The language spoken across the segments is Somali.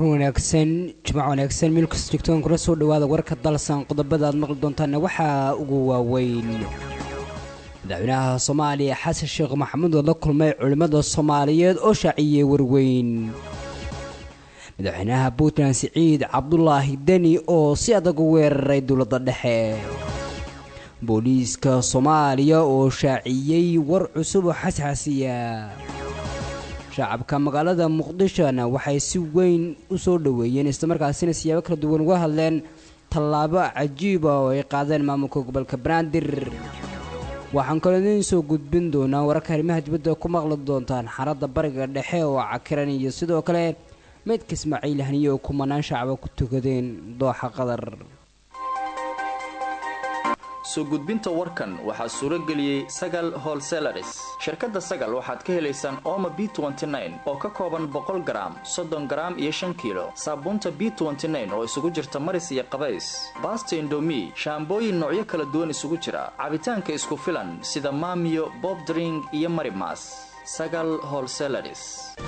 duhur wanaagsan jimco wanaagsan meel kasta joogtoon kula soo dhawaada warka dalsan qodobada aad maqli doontaana waxaa ugu waaweyn madaxweynaha soomaaliya xasan sheekh maxamuud oo la kulmay culimmada soomaaliyeed oo shaaciyey warweyn madaxweynaha puntland siciid cabdulaahi deni oo si adag u weeraray dowladda dhexe booliiska soomaaliya oo shaaciyey war cusub oo xasxasiya shacabka magaalada muqdishona waxay si weyn u soo dhoweeyeen islamarkaasina siyaabo kala duwan uga hadleen tallaabo cajiiba oo ay qaadeen maamulka gobolka banaadir waxaan kaloo idiin soo gudbin doonaa wararka arrimaha dibadda ku maqli doontaan xaaladda bariga dhexe oo cakiran iyo sidoo kale meydka ismaaciil haniye oo kumanaan shacaba ku tukadeen dooxa qadar soo gudbinta warkan waxaa suuro geliyey sagal holselaris shirkadda sagal waxaad ka helaysaan ooma b oo ka kooban boqol garaam soddon garaam iyo shan kiilo saabuunta b oo isugu jirta maris iyo qabays baasta indomi shaambooyin noocyo kala duwan isugu jira cabitaanka isku filan sida maamiyo bobdring iyo marimas sagal holselaris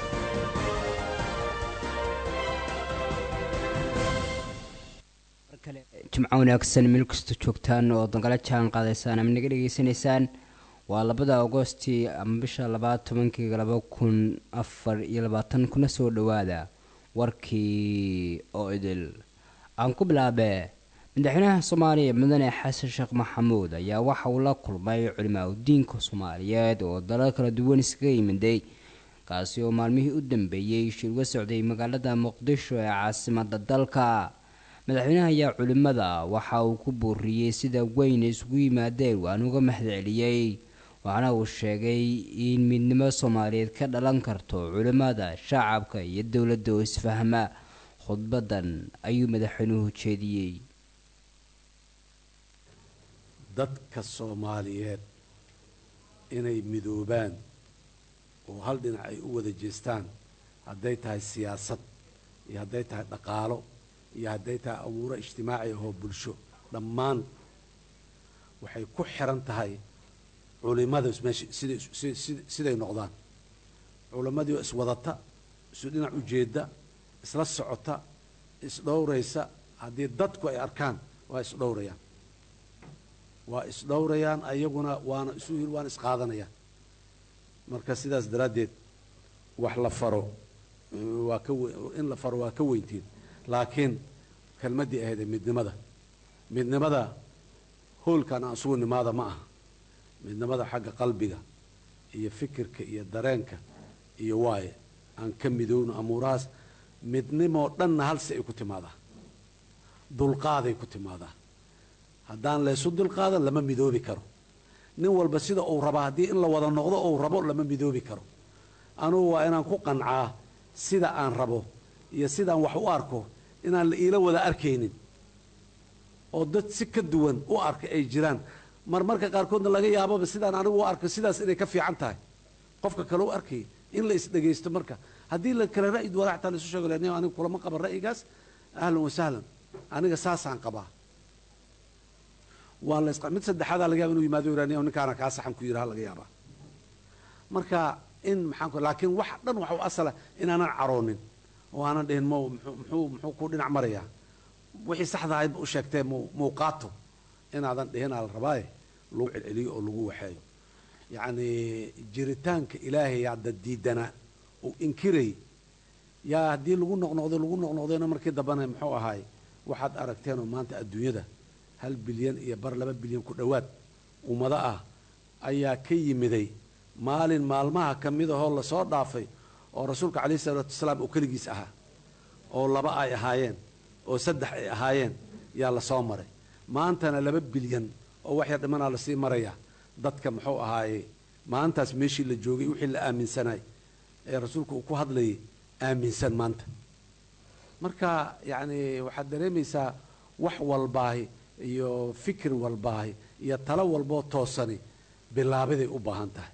jimco wanaagsan meel kasta joogtaan oo dangala jaan qaadaysaan ama naga dhegaysanaysaan waa labada agosti ama bisha labaad tobankii laba kun afar iyo labaatan kuna soo dhowaada warkii oo idil aan ku bilaabe madaxweynaha soomaaliya mudane xasan sheekh maxamuud ayaa waxa uu la kulmay culimaa udiinka soomaaliyeed oo dalal kala duwan iskaga yimiday kaasi oo maalmihii u dambeeyey shir uga socday magaalada muqdisho ee caasimada dalka madaxweynaha ayaa culimmada waxa uu ku booriyey sida weyn isugu yimaadeen waan uga mahadceliyey waxaana uu sheegay in midnimo soomaaliyeed ka dhalan karto culimmada shacabka iyo dowladda oo isfahma khudbadan ayuu madaxweynuhu jeediyey dadka soomaaliyeed inay midoobaan oo hal dhinac ay u wada jeestaan hadday tahay siyaasad iyo hadday tahay dhaqaalo iyo hadday tahay abuuro ijtimaaci ahoo bulsho dhammaan waxay ku xiran tahay culimada meesha siday siday noqdaan culimmadii oo iswadata isu dhinac ujeedda isla socota isdhowraysa haddii dadku ay arkaan waa isdhowrayaan waa isdhowrayaan ayaguna waana isu waana isqaadanayaan marka sidaas daraaddeed wax la faro waa ka in la faro waa ka weyntiin laakiin kelmaddii ahayd ee midnimada midnimada hoolkan aan isugu nimaada ma aha midnimada xagga qalbiga iyo fikirka iyo dareenka iyo waaye aan ka midowno amuurahaas midnimoo dhanna halsi ay ku timaadaa dulqaaday ku timaadaa haddaan laysu dulqaadan lama midoobi karo nin walba sida uu rabaa haddii in la wada noqdo uu rabo lama midoobi karo anugu waa inaan ku qancaa sida aan rabo iyo sidaan wax u arko inaan la iila wada arkaynin oo dad si ka duwan u arka ay jiraan marmarka qaarkoodna laga yaababa sidaan anigu u arko sidaas inay ka fiican tahay qofka kale u arkaya in la isdhegaysto marka haddii la kale ra'yi duwana xataa laisu sheego le aniga kulama qaban ra'yigaas ahlan wa sahlan aniga saasaan qabaa waa la mid saddexaadaa laga yaba inuu yimaado iraniya ninkaana kaa saxan ku yidhaha laga yaabaa marka in maxaan ku laakiin wax dhan waxa u asala inaanan caroonin oo aanan dhihin m muxuu muxuu ku dhinac marayaa wixii saxda ahaydba u sheegtee mu muuqaato inaadan dhihinaa la rabaaye lagu celceliyo oo lagu waxeeyo yacni jiritaanka ilaahay hadda diidana uu inkiray yaa haddii lagu noqnoqdo lagu noqnoqdayna markii dambana muxuu ahaay waxaad aragteenoo maanta adduunyada hal bilyan iyo bar laba bilyan ku dhowaad ummado ah ayaa ka yimiday maalin maalmaha ka mid ahoo lasoo dhaafay oo rasuulka calayhi salaatu wasalaam uu keligiis ahaa oo laba ay ahaayeen oo saddex ay ahaayeen yaa lasoo maray maantana laba bilyan oo wax yar dhimanaa lasii marayaa dadka muxuu ahaaye maantaas meeshii la joogay wixii la aaminsanay ee rasuulku uu ku hadlayay aaminsan maanta marka yacni waxaad dareemaysaa wax walbaahi iyo fikir walbaahi iyo talo walboo toosani bilaabiday u baahan tahay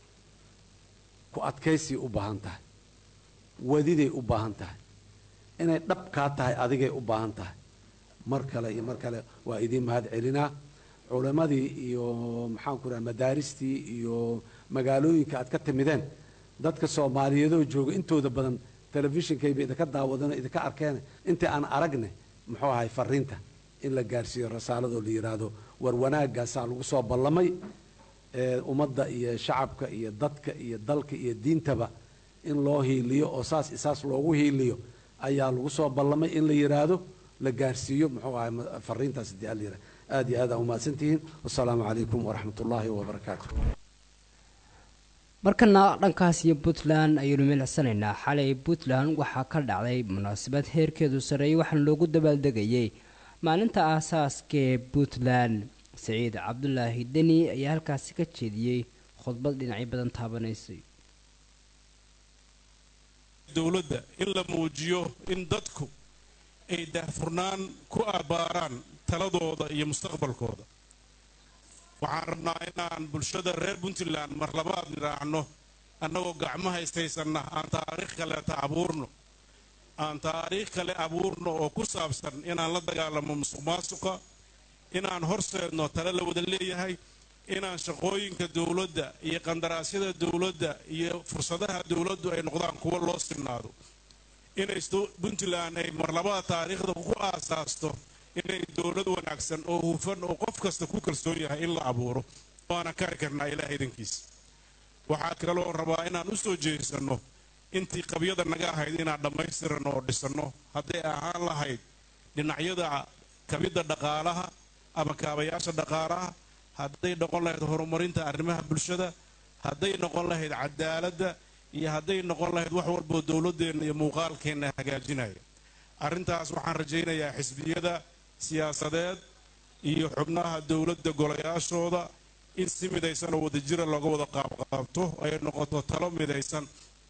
ku adkaysay u baahan tahay wadiday u baahan tahay inay dhab kaa tahay adigay u baahan tahay mar kale iyo mar kale waa idiin mahad celinaa culimmadii iyo maxaanku raha madaaristii iyo magaalooyinka aad ka timideen dadka soomaaliyeedoo jooga intooda badan telefishinkayba idinka daawadano idinka arkeene intii aan aragne muxuu ahay fariinta in la gaarsiiyo rasaaladoo la yidhaahdo war wanaagaasaa lagu soo ballamay ee ummadda iyo shacabka iyo dadka iyo dalka iyo diintaba in loo hiiliyo oo saas isaas loogu hiiliyo ayaa lagu soo ballamay in la yidhaahdo la gaarsiiyo muxuu ahay fariintaas hadii ala yidhahdo aad iyo aad aa umahadsantihiin wasalaamu calaykum waraxmat ullaahi wabarakaatu markana dhankaas iyo puntland ayaynu milicsanaynaa xalay puntland waxaa ka dhacday munaasabad heerkeedu sarreeyay waxaana loogu dabaaldegayay maalinta aasaaska ee puntland saciid cabdulaahi deni ayaa halkaasi ka jeediyey khudbad dhinacyo badan taabanaysay dowladda in la muujiyo in dadku ay daahfurnaan ku abbaaraan taladooda iyo mustaqbalkooda waxaan rabnaa inaan bulshada reer puntland mar labaad nidhaacno annagoo gacmaha ishaysanna aan taariikh kaleeta abuurno aan taariikh kale abuurno oo ku saabsan inaan la dagaalamo musuq maasuqa inaan horseedno tale la wada leeyahay inaan shaqooyinka dowladda iyo qandaraasyada dowladda iyo fursadaha dowladdu ay noqdaan kuwo loo sinnaado inay puntland ay marlabada taariikhda ku aasaasto inay dowlad wanaagsan oo hufan oo qof kasta ku kalsoon yahay in la abuuro waana kari karnaa ilaah idankiisa waxaa kaloo rabaa inaan u soo jeesanno intii qabyada naga ahayd inaan dhammaystiranno oo dhisanno hadday ahaan lahayd dhinacyada kabidda dhaqaalaha ama kaabayaasha dhaqaalaha hadday noqon lahayd horumarinta arrimaha bulshada hadday noqon lahayd cadaaladda iyo hadday noqon lahayd wax walboo dowladdeenna iyo muuqaalkeenna hagaajinaya arrintaas waxaan rajaynayaa xisbiyada siyaasadeed iyo xubnaha dowladda golayaashooda in si midaysan oo wadajira looga wada qaabqaabto ay noqoto talo midaysan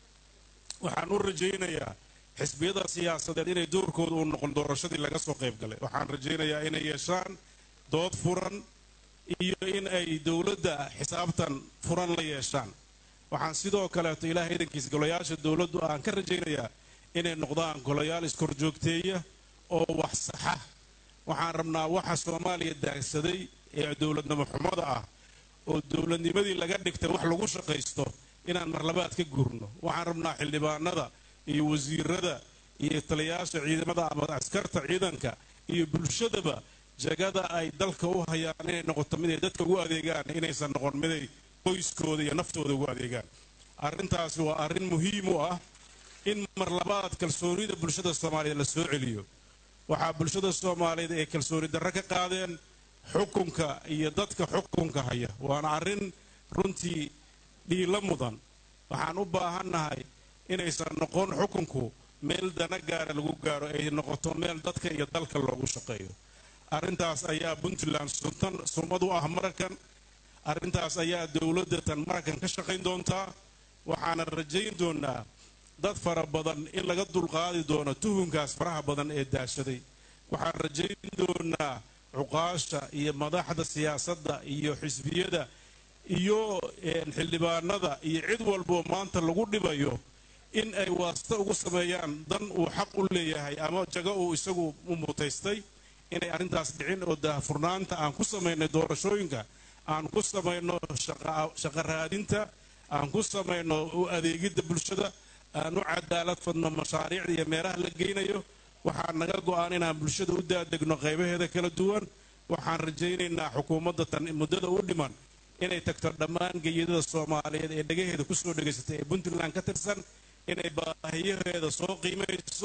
waxaan u rajaynayaa xisbiyada siyaasadeed inay doorkooda uu noqon doorashadii laga soo qayb galay waxaan rajaynayaa inay yeeshaan dood furan iyo in ay dowladda xisaabtan furan la yeeshaan waxaan sidoo kaleeto ilaahay idankiisa golayaasha dowladdu aan ka rajaynayaa inay noqdaan golayaal iskorjoogteeya oo wax saxa waxaan rabnaa waxa soomaaliya daagsaday ee dowladnimo xumada ah oo dowladnimadii laga dhigtay wax lagu shaqaysto inaan marlabaad ka guurno waxaan rabnaa xildhibaanada iyo wasiirada iyo taliyaasha ciidamada ama askarta ciidanka iyo bulshadaba jagada ay dalka u hayaan inay noqoto miday dadka ugu adeegaan inaysan noqon miday qoyskooda iyo naftooda ugu adeegaan arrintaasi waa arrin muhiim u ah in marlabaad kalsoonida bulshada soomaaliyeed la soo celiyo waxaa bulshada soomaaliyeed ay kalsooni darro ka qaadeen xukunka iyo dadka xukunka haya waana arrin runtii dhiilo mudan waxaan u baahannahay inaysan noqon xukunku meel dana gaara lagu gaaro ay noqoto meel dadka iyo dalka loogu shaqeeyo arrintaas ayaa puntland suntan sumad u ah maraykan arrintaas ayaa dowladda tan maraykan ka shaqayn doontaa waxaana rajayn doonaa dad fara badan in laga dulqaadi doono tuhunkaas faraha badan ee daashaday waxaan rajayn doonaa cuqaasha iyo madaxda siyaasadda iyo xisbiyada iyo xildhibaanada iyo cid walboo maanta lagu dhibayo in ay waasta ugu sameeyaan dan uu xaq u leeyahay ama jago uu isagu u mutaystay inay arrintaas dhicin oo daahfurnaanta aan ku samaynay doorashooyinka aan ku samayno shaqo raadinta aan ku samayno u adeegidda bulshada aan u cadaalad fadno mashaariicda iyo meelaha la geynayo waxaa naga go-aan inaan bulshada u daadegno qaybaheeda kala duwan waxaan rajaynaynaa xukuumadda tan muddada u dhiman inay tagto dhammaan geyadada soomaaliyeed ee dhagaheeda kusoo dhegaysatay ee puntland ka tirsan inay baahiyaheeda soo qiimayso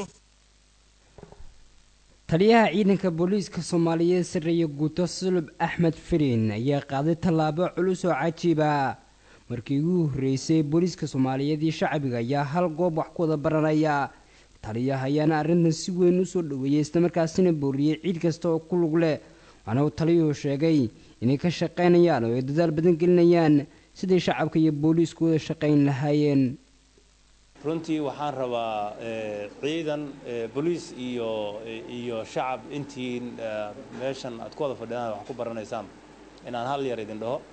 taliyaha ciidanka booliiska soomaaliyeed sarreeye guuto sulub axmed firin ayaa qaaday tallaabo culus oo cajiiba markii ugu horreysay booliiska soomaaliyeed iyo shacbiga ayaa hal goob wax ku wada baranaya taliyaha ayaana arrintan si weyn usoo dhaweeyey islamarkaasina booriyey ciid kasta oo ku lug leh waxaana uu taliyuhu sheegay inay ka shaqaynayaan oo ay dadaal badan gelinayaan siday shacabka iyo booliisku wada shaqayn lahaayeen runtii waxaan rabaa ciidan boliis iyo iyo shacab intiin meeshan aad ku wada fadhidaan wax ku baranaysaan inaan hal yar idin dhaho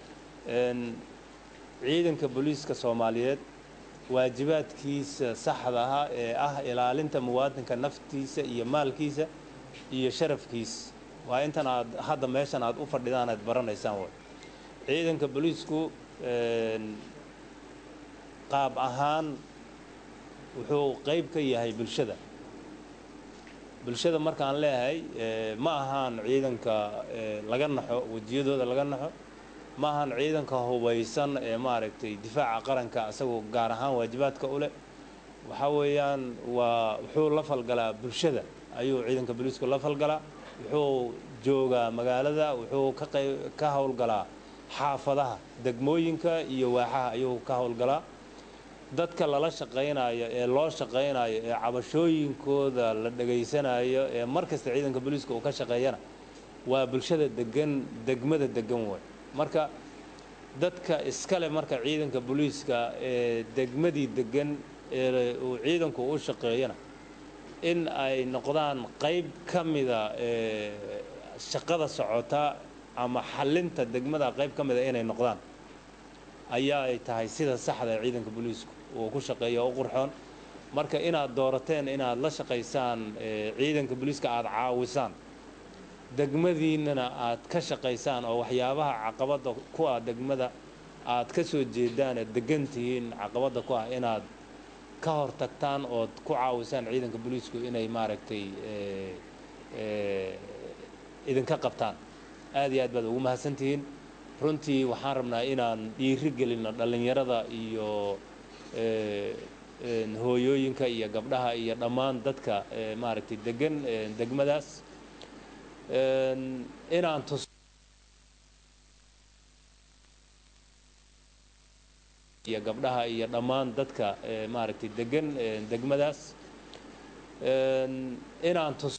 ciidanka booliiska soomaaliyeed waajibaadkiisa saxda ah ee ah ilaalinta muwaadinka naftiisa iyo maalkiisa iyo sharafkiisa waa intan aad hadda meeshan aad u fadhidaan aad baranaysaan way ciidanka booliisku qaab ahaan wuxuu qayb ka yahay bulshada bulshada markaan leeyahay ma ahaan ciidanka laga naxo wejiyadooda laga naxo ma ahaan ciidanka hubaysan ee maaragtay difaaca qaranka isagoo gaar ahaan waajibaadka u leh waxaa weeyaan waa wuxuu la falgalaa bulshada ayuu ciidanka booliisku la falgalaa wuxuu joogaa magaalada wuxuu ka qayb ka howlgalaa xaafadaha degmooyinka iyo waaxaha ayuu ka howlgalaa dadka lala shaqaynayo ee loo shaqaynayo ee cabashooyinkooda la dhegaysanayo ee mar kasta ciidanka booliiska uu ka shaqeeyana waa bulshada degan degmada degan way marka dadka iskale marka ciidanka booliiska ee degmadii degan ee uu ciidanku u shaqeeyana in ay noqdaan qayb ka mida ee shaqada socota ama xallinta degmada qayb ka mida inay noqdaan ayaa ay tahay sida saxda ee ciidanka booliisku uu ku shaqeeyo u qurxoon marka inaad doorateen inaad la shaqaysaan ciidanka booliiska aada caawisaan degmadiinnana aad ka shaqaysaan oo waxyaabaha caqabadda ku ah degmada aad ka soo jeedaan ee degan tihiin caqabadda ku ah inaad ka hor tagtaan ood ku caawisaan ciidanka booliisku inay maaragtay idinka qabtaan aad iyo aad baad ugu mahadsantihiin runtii waxaan rabnaa inaan dhiiri gelinno dhallinyarada iyo hooyooyinka iyo gabdhaha iyo dhammaan dadka maaragtay degan degmadaas inaan tus iyo gabdhaha iyo dhammaan dadka maaragtay degan degmadaas inaan tus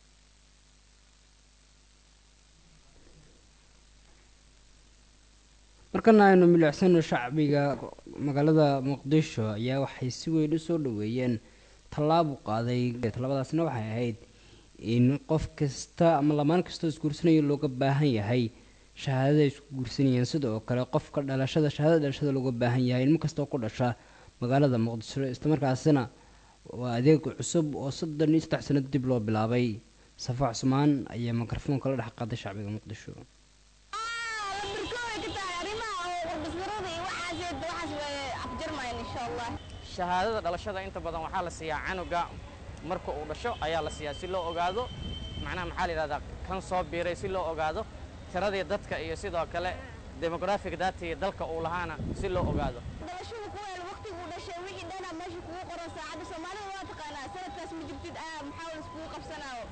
markana aynu milicsano shacbiga magaalada muqdisho ayaa waxay si weyn usoo dhaweeyeen tallaabu qaaday tallaabadaasna waxay ahayd in qof kasta ama lamaan kastoo isguursanaya looga baahan yahay shahaadada isku guursanayeen sidoo kale qofka dhalashada shahaadada dhalashada looga baahan yahay ilmo kastoo ku dhasha magaalada muqdisho islamarkaasina waa adeeg cusub oo soddon iyo saddex sano dib loo bilaabay safa cusmaan ayaa mikrofoonka la dhex qaaday shacbiga muqdisho shahaadada dhalashada inta badan waxaa la siiyaa canuga marka uu dhasho ayaa la siiyaa si loo ogaado macnaha maxaa la yidhahdaa kan soo biiray si loo ogaado tiradii dadka iyo sidoo kale demografic datii dalka uu lahaana si loo ogaado dhalashadu ku weel waqtiguu dhashay wixii dhana meesha kugu qoran saacadda soomaalida waa taqaanaa sanadkaas ma jirtid ah maxaa la iskugu qabsanaayo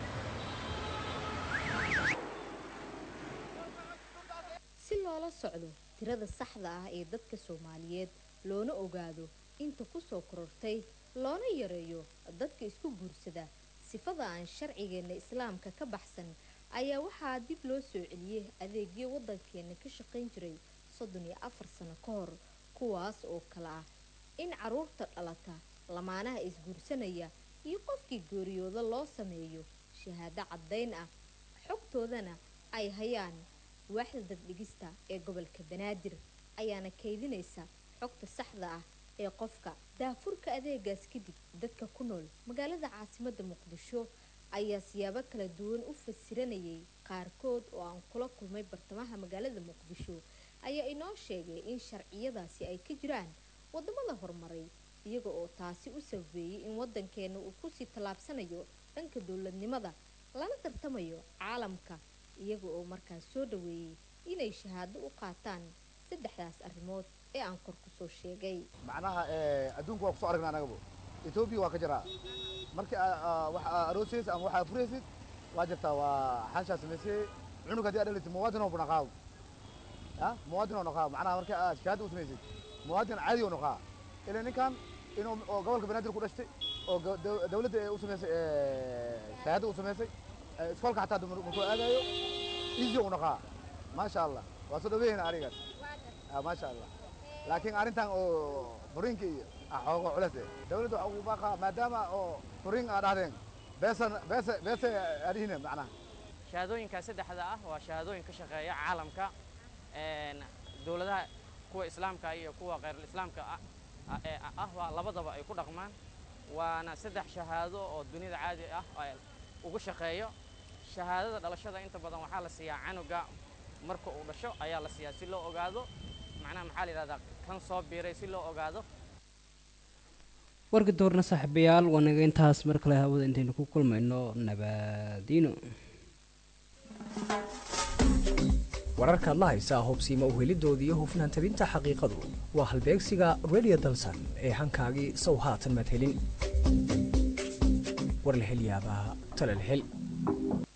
si loola socdo tirada saxda ah ee dadka soomaaliyeed loona ogaado inta ku soo korortay loona yareeyo dadka isku guursada sifada aan sharcigeenna islaamka ka baxsan ayaa waxaa dib loo soo celiyey adeegyo waddankeena ka shaqayn jiray soddon iyo afar sano ka hor kuwaas oo kale ah in caruurta dhalata lamaanaha isguursanaya iyo qofkii geeriyooda loo sameeyo shahaado caddayn ah xogtoodana ay hayaan waaxda daddhigista ee gobolka banaadir ayaana kaydinaysa xogta saxda ah ee qofka daafurka adeegaas kadib dadka ku nool magaalada caasimadda muqdisho ayaa siyaabo kala duwan u fasiranayay qaarkood oo aan kula kulmay bartamaha magaalada muqdisho ayaa inoo sheegay in sharciyadaasi ay ka jiraan wadamada horumaray iyaga oo taasi u sabeeyey in wadankeena uu kusii tallaabsanayo dhanka dowladnimada lana tartamayo caalamka iyaga oo markaas soo dhaweeyey inay shahaado u qaataan saddexdaas arrimood ee aan kor kusoo sheegay macnaha adduunku waa kusoo aragnaa anagabo etoobiya waa ka jiraa markii wax aroosaysa ama waxaa furaysid waa jirtaa waa xanshaa samaysay cunug haddii aad dhalaysid muwaadin oo naqaa ya muwaadin oo naqaa macnaha markii aad shahaada u samaysid muwaadin caadi oo naqaa ilaa ninkan inuu oo gobolka banaadir ku dhashtay oo dawladda ee u samaysay shahaada u samaysay iskoolka xataa markuu aadayo easy u naqaa maasha allah waa soo dhaweeyna arigaas maasha allah laakiin arrintan oo furiinka iyo xoogo cules dawladda waxa ugu baaqa maadaama oo furiin aa dhahdeen beesan beese beese adihine macnaha shahaadooyinka saddexda ah waa shahaadooyin ka shaqeeya caalamka dowladaha kuwa islaamka iyo kuwa khayrul islaamka ah waa labadaba ay ku dhaqmaan waana saddex shahaado oo dunida caadi ah ugu shaqeeyo shahaadada dhalashada inta badan waxaa la siiyaa canuga marka uu dhasho ayaa la siiyaa si loo ogaado macnaha maxaa la yidhahdaa kan soo biiray si loo ogaado warka doorna saaxiibayaal waa naga intaas mar kale hawada intaynu ku kulmayno nabadiino wararkaad la haysaa hubsiima uhelidooda iyo hufnaan tabinta xaqiiqadu waa halbeegsiga radio dalsan ee hankaagii sow haatan madhelin war la hel yaabaa tala la hel